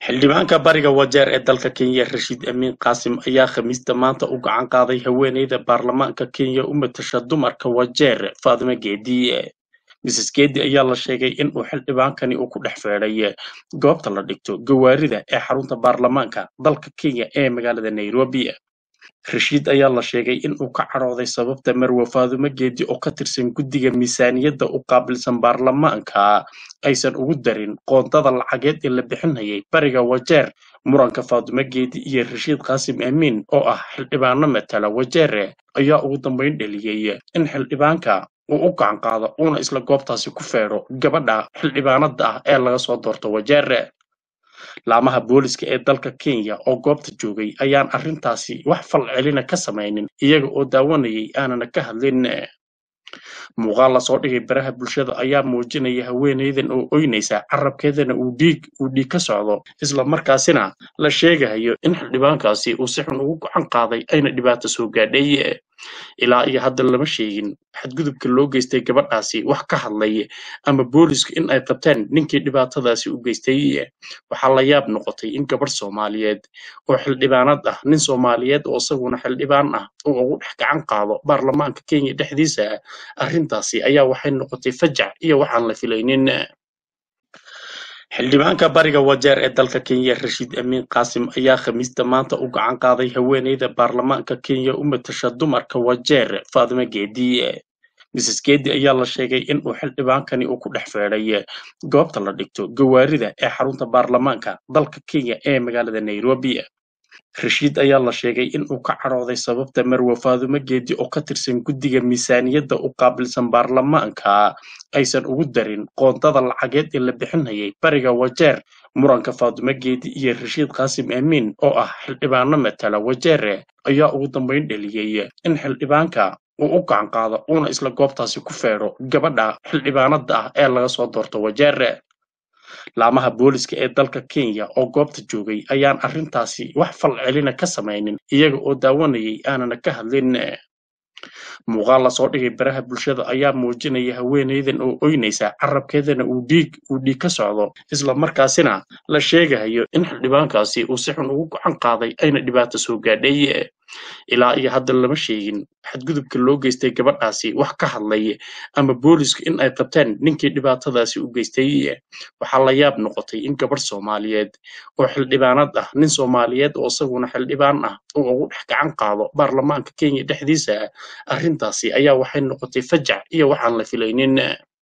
xildhibaanka bariga wajeer ee dalka kenya rashiid amiin qaasim ayaa khamiista maanta u gacan qaaday haweeneyda baarlamaanka kenya u matasha dumarka wajeer faadimo geedi mrs geedi ayaa la sheegay in uu xildhibaankani uu ku dhex feedhay goobta la dhigto gawaarida ee xarunta baarlamaanka dalka kenya ee magaalada nairobi rashiid ayaa la sheegay in uu ka cadhooday sababta marwe faadumo geedi oo ka tirsan guddiga miisaaniyadda u qaabilsan baarlamaanka aysan ugu darin qoondada lacageed ee la bixinayay bariga wajeer muranka faadumo geedi iyo rashiid qaasim amiin oo ah xildhibaano matala wajeere ayaa ugu dambayn dheliyey in xildhibaanka uu u gacan qaado uuna isla goobtaasi ku feedho gabadha xildhibaanada ah ee laga soo doorto wajeere laamaha booliska ee dalka kenya oo goobta joogay ayaan arrintaasi wax fal celina ka samaynin iyaga oo daawanayay aanana ka hadlin muuqaal lasoo dhigay baraha bulshada ayaa muujinaya haweeneydan oo oynaysa carabkeedana uu dhiig uu dhiig ka socdo isla markaasina la sheegayo in xildhibaankaasi uu si xun ugu gacan qaaday ayna dhibaato soo gaadhay ilaa iyo hadda lama sheegin xadgudubka loo geystay gabadhaasi wax ka hadlay ama boolisku in ay qabteen ninkii dhibaatadaasi u geystay waxaa la yaab noqotay in gabadh soomaaliyeed oo xildhibaanad ah nin soomaaliyeed oo isaguna xildhibaan ah uu ugu dhex gacan qaado baarlamaanka kenya dhexdiisa arrintaasi ayaa waxay noqotay fajac iyo waxaan la filaynin xildhibaanka bariga wajeer ee dalka kenya rashiid amiin qaasim ayaa khamiista maanta u gacan qaaday haweeneyda baarlamaanka kenya u matasha dumarka wajeer faadimo geedi mrs geedi ayaa la sheegay in uu xildhibaankani uu ku dhex feedhay goobta la dhigto gawaarida ee xarunta baarlamaanka dalka kenya ee magaalada nairobi rashiid ayaa la sheegay in uu ka cadhooday sababta marwe faadumo geedi oo ka tirsan guddiga miisaaniyadda u qaabilsan baarlamaanka aysan ugu darin qoondada lacageed ee la bixinayay bariga wajeer muranka faadumo geedi iyo rashiid qaasim amiin oo ah xildhibaano matala wajeere ayaa ugu dambayn dheliyey in xildhibaanka uu u gacan qaado uuna isla goobtaasi ku feedho gabadha xildhibaanada ah ee laga soo doorto wajeere laamaha booliska ee dalka kenya oo goobta joogay ayaan arrintaasi wax fal celina ka samaynin iyaga oo daawanayay aanana ka hadlin muuqaal lasoo dhigay baraha bulshada ayaa muujinaya haweeneydan oo oynaysa carabkeedana uu dhiig uu dhiig ka socdo isla markaasina la sheegayo in xildhibaankaasi uu si xun ugu gacan qaaday ayna dhibaato soo gaadhay ilaa iyo hadda lama sheegin xadgudubka loo geystay gabadhaasi wax ka hadlay ama boolisku in ay qabteen ninkii dhibaatadaasi u geystay waxaa la yaab noqotay in gabadh soomaaliyeed oo xildhibaanad ah nin soomaaliyeed oo isaguna xildhibaan ah uu ugu dhex gacan qaado baarlamaanka kenya dhexdiisa arrintaasi ayaa waxay noqotay fajac iyo waxaan la filaynin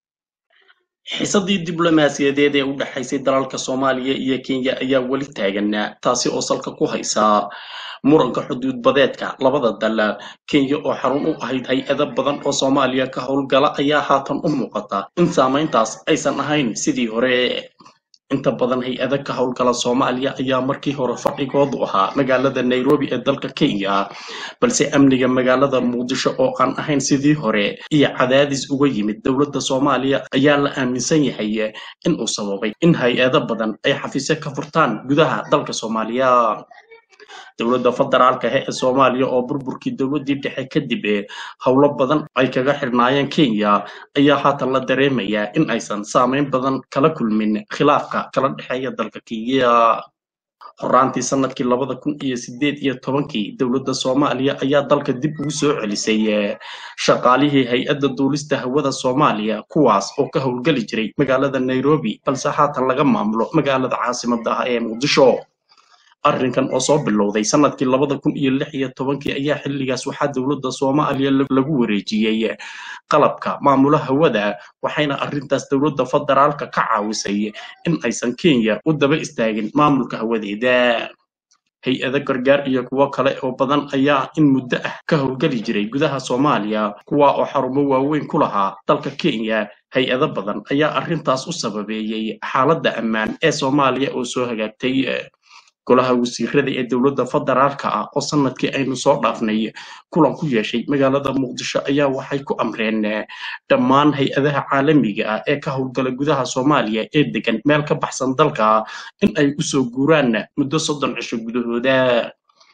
xiisadii diblomaasiyadeed ee u dhexaysay dalalka soomaaliya iyo kenya ayaa weli taagan taasi oo salka ku haysa muranka xuduud badeedka labada dal kenya oo xarun u ahayd hay-ado badan oo soomaaliya ka howlgala ayaa haatan u muuqata in saamayntaas aysan ahayn sidii hore inta badan hay-ada ka howlgala soomaaliya ayaa markii hore fadhigoodu ahaa magaalada nairobi ee dalka kenya balse amniga magaalada muqdisho oo aan ahayn sidii hore iyo cadaadis uga yimid dowladda soomaaliya ayaa la aaminsan yahay in uu sababay in hay-ado badan ay xafiisyo ka furtaan gudaha dalka soomaaliya dowladda federaalka he ee soomaaliya oo burburkii dowladdii dhexe kadib howlo badan ay kaga xirnaayeen kenya ayaa haatan la dareemayaa in aysan saameyn badan kala kulmin khilaafka kala dhexeeya dalka kenya horaantii sanadkii labada kun iyo sideed iyo tobankii dowladda soomaaliya ayaa dalka dib ugu soo celisay shaqaalihii hay-adda duulista hawada soomaaliya kuwaas oo ka howlgeli jiray magaalada nairobi balse haatan laga maamulo magaalada caasimada ah ee muqdisho arrinkan oo soo bilowday sanadkii labada kun iyo lix iyo tobankii ayaa xilligaas waxaa dowladda soomaaliya lagu wareejiyey qalabka maamula hawada waxayna arrintaas dowladda federaalka ka caawisay in aysan kenya u daba istaagin maamulka hawadeeda hay-ado gargaar iyo kuwo kale oo badan ayaa in muddo ah ka howlgeli jiray gudaha soomaaliya kuwa oo xarumo waaweyn ku lahaa dalka kenya hay-ado badan ayaa arrintaas u sababeeyey xaaladda ammaan ee soomaaliya oo soo hagaagtay golaha wasiirada ee dowladda federaalka ah oo sanadkii aynu soo dhaafnay kulan ku yeeshay magaalada muqdisho ayaa waxay ku amreen dhammaan hay-adaha caalamiga ah ee ka howlgala gudaha soomaaliya ee degan meel ka baxsan dalka in ay usoo guuraan muddo soddon cisho gudahooda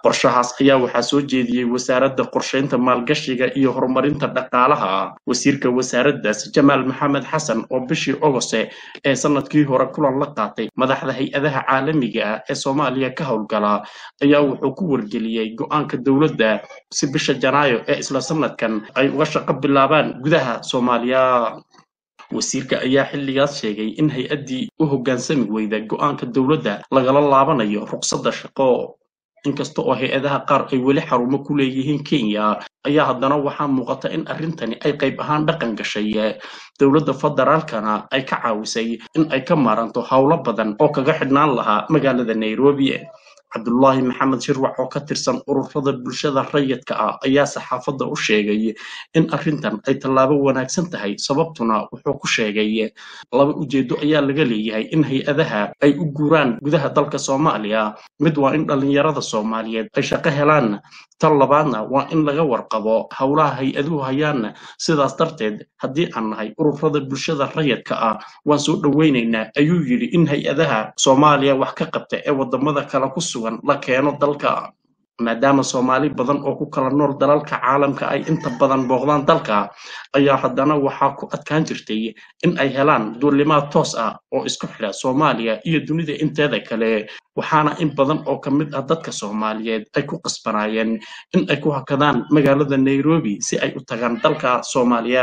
qorshahaas ayaa waxaa soo jeediyey wasaaradda qorsheynta maalgashiga iyo horumarinta dhaqaalaha wasiirka wasaaraddaas jamaal maxamed xasan oo bishii ogose ee sanadkii hore kulan la qaatay madaxda hay-adaha caalamiga ah ee soomaaliya ka howlgala ayaa wuxuu ku wargeliyey go-aanka dowladda si bisha janaayo ee isla sanadkan ay uga shaqo bilaabaan gudaha soomaaliya wasiirka ayaa xilligaas sheegay in hay-addii u hoggaansami weyda go-aanka dowladda lagala laabanayo ruqsadda shaqo inkasta oo hay-adaha qaar ay weli xarumo ku leeyihiin kenya ayaa haddana waxaa muuqata in arrintani ay qayb ahaan dhaqan gashay dowladda federaalkana ay ka caawisay in ay ka maaranto howlo badan oo kaga xidhnaan lahaa magaalada nairobi cabdullaahi maxamed shirwac oo ka tirsan ururada bulshada rayidka ah ayaa saxaafadda u sheegay in arrintan ay tallaabo wanaagsan tahay sababtuna wuxuu ku sheegay laba ujeedo ayaa laga leeyahay in hay-adaha ay u guuraan gudaha dalka soomaaliya mid waa in dhallinyarada soomaaliyeed ay shaqo helaan tan labaadna waa in laga warqabo howlaha hay-aduhu hayaan sidaas darteed haddii aan nahay ururada bulshada rayidka ah waan soo dhoweynaynaa ayuu yidhi in hay-adaha soomaaliya wax ka qabta ee wadamada kale ku sugan la keeno dalka maadaama soomaali badan oo ku kala nool dalalka caalamka ay inta badan booqdaan dalka ayaa haddana waxaa ku adkaan jirtay in ay helaan duulimaad toos ah oo isku xidha soomaaliya iyo dunida inteeda kale waxaana in badan oo ka mid ah dadka soomaaliyeed ay ku qasbanaayeen in ay ku hakadaan magaalada nairobi si ay u tagaan dalka soomaaliya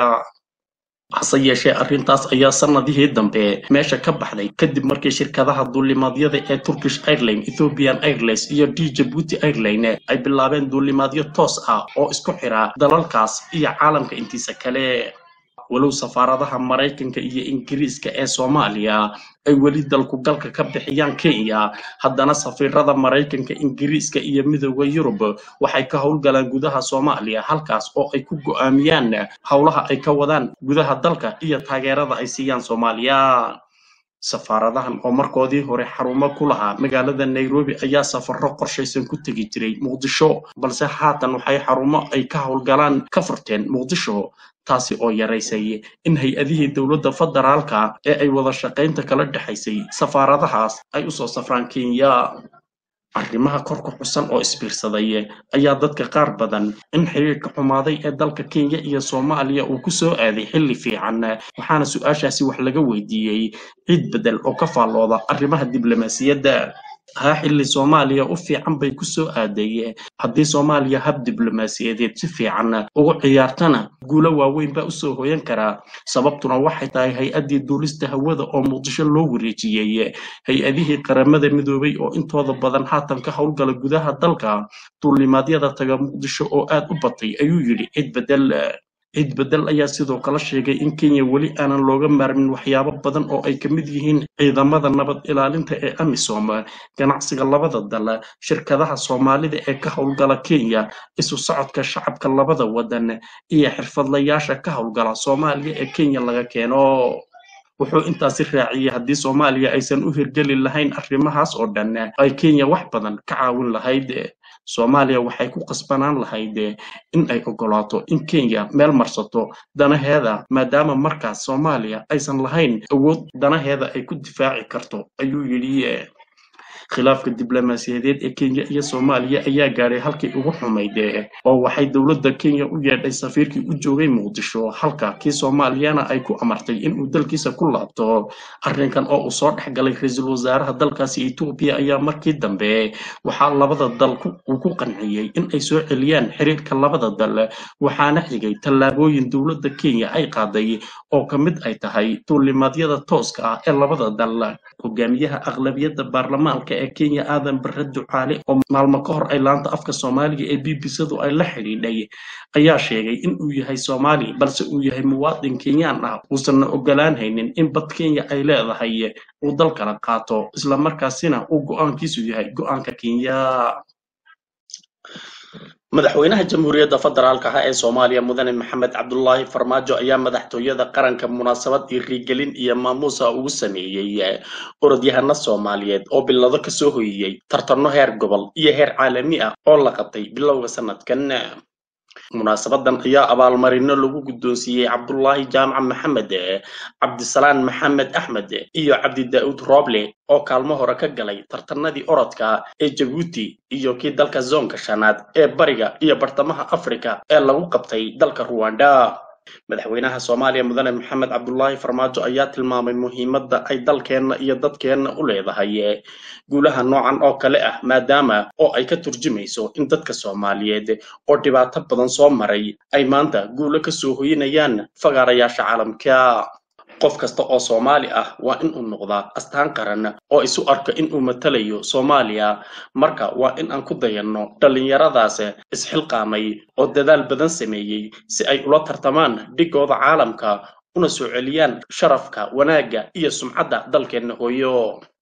hase yeeshee arrintaas ayaa sanadihii dambe meesha ka baxday kadib markii shirkadaha duulimaadyada ee turkish airline ethiopian airlines iyo d jabuuti airline ay bilaabeen duulimaadyo toos ah oo isku xira dalalkaas iyo caalamka intiisa kale walow safaaradaha maraykanka iyo ingiriiska ee soomaaliya ay weli dalku galka ka bixiyaan kenya haddana safiirada maraykanka ingiriiska iyo midooda yurub waxay ka howlgalaan gudaha soomaaliya halkaas oo ay ku go'aamiyaan howlaha ay ka wadaan gudaha dalka iyo taageerada ay siiyaan soomaaliya safaaradahan oo markoodii hore xarumo ku lahaa magaalada nairobi ayaa safarro qorshaysan ku tegi jiray muqdisho balse haatan waxay xarumo ay ka howlgalaan ka furteen muqdisho taasi oo yaraysay in hay-adihii dowladda federaalka ee ay wada shaqaynta kala dhexaysay safaaradahaas ay usoo safraan kenya arrimaha kor ku xusan oo isbiirsaday ayaa dadka qaar badan in xiriirka xumaaday ee dalka kenya iyo soomaaliya uu ku soo aaday xilli fiican waxaana su-aashaasi wax laga weydiiyey ciid bedel oo ka faallooda arrimaha diblomaasiyadda haa xilli soomaaliya u fiican bay ku soo aaday haddii soomaaliya hab diblomaasiyadeed si fiican ugu ciyaartana guulo waaweyn baa usoo hoyan karaa sababtuna waxay tahay hay-addii duulista hawada oo muqdisho loo wareejiyey hay-adihii qaramada midoobay oo intooda badan haatan ka howlgala gudaha dalka duulimaadyada taga muqdisho oo aad u batay ayuu yidhi cid bedel ciid bedel ayaa sidoo kale sheegay in kenya weli aanan looga maarmin waxyaabo badan oo ay ka mid yihiin ciidamada nabad ilaalinta ee amisom ganacsiga labada dal shirkadaha soomaalida ee ka howlgala kenya isu socodka shacabka labada wadan iyo xirfadlayaasha ka howlgala soomaaliya ee kenya laga keeno wuxuu intaasi raaciyey haddii soomaaliya aysan u hirgeli lahayn arrimahaas oo dhan ay kenya wax badan ka caawin lahayd soomaaliya waxay ku qasbanaan lahayd in ay ogolaato in kenya meel marsato danaheeda maadaama markaas soomaaliya aysan lahayn awood danaheeda ay ku difaaci karto ayuu yidhi khilaafka diblomaasiyadeed ee kenya iyo soomaaliya ayaa gaadhay halkii ugu xumayd oo waxay dowladda kenya u yeedhay safiirkii u joogay muqdisho halka kii soomaaliyana ay ku amartay inuu dalkiisa ku laabto arrinkan oo uu soo dhex galay ra-iisul wasaaraha dalkaasi etoobiya ayaa markii dambe waxaa labada dal uu ku qanciyey in ay soo celiyaan xiriirka labada dal waxaana xigay tallaabooyin dowladda kenya ay qaaday oo ka mid ay tahay duulimaadyada tooska ah ee labada dal hogaamiyaha aqlabiyadda baarlamaanka ee kenya aadan bare ducaale oo maalmo ka hor ay laanta afka soomaaliga ee b b c-du ay la xidhiidhay ayaa sheegay in uu yahay soomaali balse uu yahay muwaadin kenyaan ah uusanna ogolaan haynin in bad kenya ay leedahay uu dal kala qaato islamarkaasina uu go-aankiisu yahay go-aanka kenya madaxweynaha jamhuuriyadda federaalka ah ee soomaaliya mudane maxamed cabdulaahi farmaajo ayaa madaxtooyada qaranka munaasabad dhiirigelin iyo maamuusa ugu sameeyey orodyahana soomaaliyeed oo bilado kasoo hoyiyey tartanno heer gobol iyo heer caalami ah oo la qabtay bilowga sanadkan munaasabadan ayaa abaalmarino lagu guddoonsiiyey cabdulaahi jaamac maxamed cabdisalaan maxamed axmed iyo cabdi daa'uud rooble oo kaalmo hore ka galay tartanadii orodka ee jabuuti iyo kii dalka zoonka shanaad ee bariga iyo bartamaha afrika ee lagu qabtay dalka ruwanda madaxweynaha soomaaliya mudane maxamed cabdulaahi farmaajo ayaa tilmaamay muhiimadda ay dalkeenna iyo dadkeenna u leedahay guulaha noocan oo kale ah maadaama oo ay ka turjumayso in dadka soomaaliyeed oo dhibaato badan soo maray ay maanta guulo ka soo hoyinayaan fagaarayaasha caalamka qof kasta oo soomaali ah waa in uu noqdaa astaan qaran oo isu arka in uu matalayo soomaaliya marka waa in aan ku dayanno dhallinyaradaas isxilqaamay oo dadaal badan sameeyey si ay ula tartamaan dhigooda caalamka una soo celiyaan sharafka wanaagga iyo sumcadda dalkeenna hooyo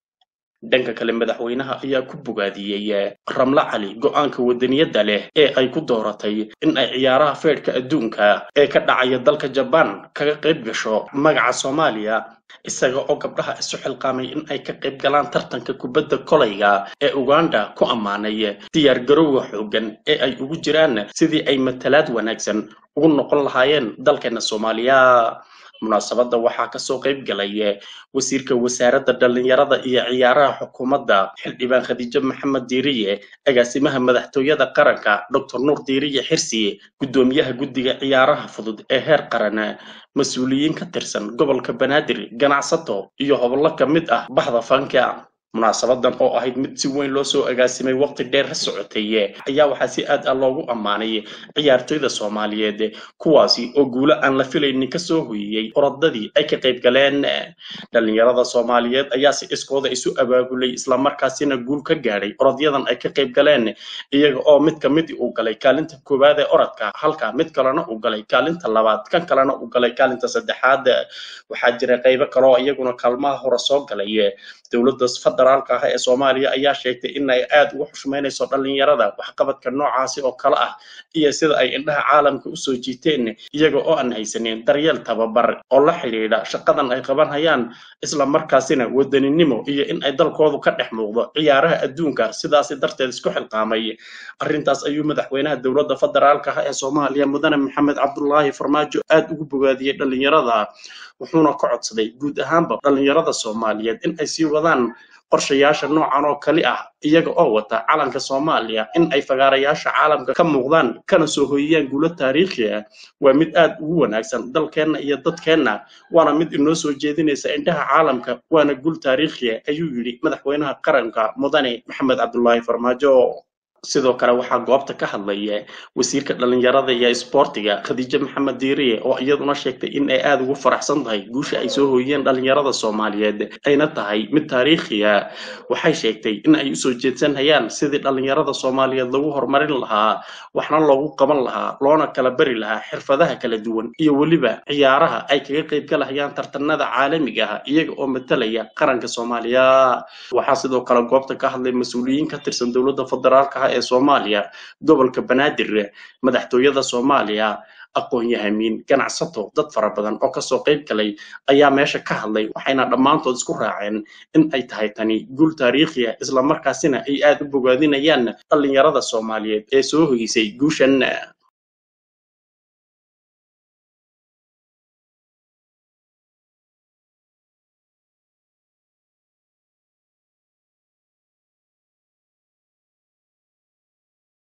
dhanka kale madaxweynaha ayaa ku bogaadiyey ramle cali go'aanka wadaniyadda leh ee ay ku dooratay in ay ciyaaraha feedhka adduunka ee ka dhacaya dalka jabaan kaga qayb gasho magaca soomaaliya isaga oo gabdhaha isu xilqaamay in ay ka qayb galaan tartanka kubadda kolayga ee uganda ku ammaanay diyaar garowga xooggan ee ay ugu jiraan sidii ay matalaad wanaagsan ugu noqon lahaayeen dalkeena soomaaliya munaasabadda waxaa kasoo qayb galay wasiirka wasaaradda dhallinyarada iyo ciyaaraha xukuumadda xildhibaan khadiijo maxamed diiriye agaasimaha madaxtooyada qaranka doctor nuur diiriye xirsi guddoomiyaha guddiga ciyaaraha fudud ee heer qaran mas-uuliyiin ka tirsan gobolka banaadir ganacsato iyo hobollo ka mid ah baxda fanka munaasabadan oo ahayd mid si weyn loo soo agaasimay waqti dheer ha socotay ayaa waxaa si aad ah loogu ammaanay ciyaartoyda soomaaliyeed kuwaasi oo guulo aan la filaynin kasoo hoyiyey orodadii ay ka qayb galeen dhallinyarada soomaaliyeed ayaa si iskooda isu abaabulay islamarkaasina guul ka gaadhay orodyadan ay ka qayb galeen iyaga oo mid ka mid uu galay kaalinta koowaad ee orodka halka mid kalena uu galay kaalinta labaad kan kalena uu galay kaalinta saddexaad waxaa jira qaybo kaleoo iyaguna kaalmaha hore soo galay dowladda federaalka ah ee soomaaliya ayaa sheegtay in ay aad ugu xushmaynayso dhallinyarada waxqabadka noocaasi oo kale ah iyo sida ay indhaha caalamka usoo jiiteen iyaga oo aan haysanin daryeel tababar oo la xidhiidha shaqadan ay qabanhayaan isla markaasina wadaninimo iyo in ay dalkoodu ka dhex muuqdo ciyaaraha adduunka sidaasi darteed isku xilqaamay arrintaas ayuu madaxweynaha dowladda federaalka ah ee soomaaliya mudane maxamed cabdulaahi farmaajo aad ugu bogaadiyey dhallinyarada wuxuuna ka codsaday guud ahaanba dhallinyarada soomaaliyeed in ay sii wadaan qorshayaasha noocan oo kali ah iyaga oo wata calanka soomaaliya in ay fagaarayaasha caalamka ka muuqdaan kana soo hoyiyaan guulo taariikhi ah waa mid aad ugu wanaagsan dalkeenna iyo dadkeenna waana mid inoo soo jeedinaysa indhaha caalamka waana guul taariikhi ah ayuu yidhi madaxweynaha qaranka mudane maxamed cabdulaahi farmaajo sidoo kale waxaa goobta ka hadlaya wasiirka dhallinyarada iyo isboortiga khadiijo maxamed diiriye oo iyaduna sheegtay in ay aada ugu faraxsan tahay guusha ay soo hooyeen dhallinyarada soomaaliyeed ayna tahay mid taariikhiya waxay sheegtay in ay usoo jeedsanhayaan sidii dhallinyarada soomaaliyeed lagu horumarin lahaa waxna loogu qaban lahaa loona kala bari lahaa xirfadaha kala duwan iyo weliba ciyaaraha ay kaga qayb galahayaan tartanada caalamiga ah iyaga oo matalaya qaranka soomaaliya waxaa sidoo kale goobta ka hadlay mas-uuliyiin ka tirsan dowladda federaalka ah ee soomaaliya gobolka banaadir madaxtooyada soomaaliya aqoon-yahamiin ganacsato dad fara badan oo kasoo qayb galay ayaa meesha ka hadlay waxayna dhammaantood isku raaceen in ay tahay tani guul taariikhi ah islamarkaasina ay aad u bogaadinayaan dhallinyarada soomaaliyeed ee soo hoysay guushan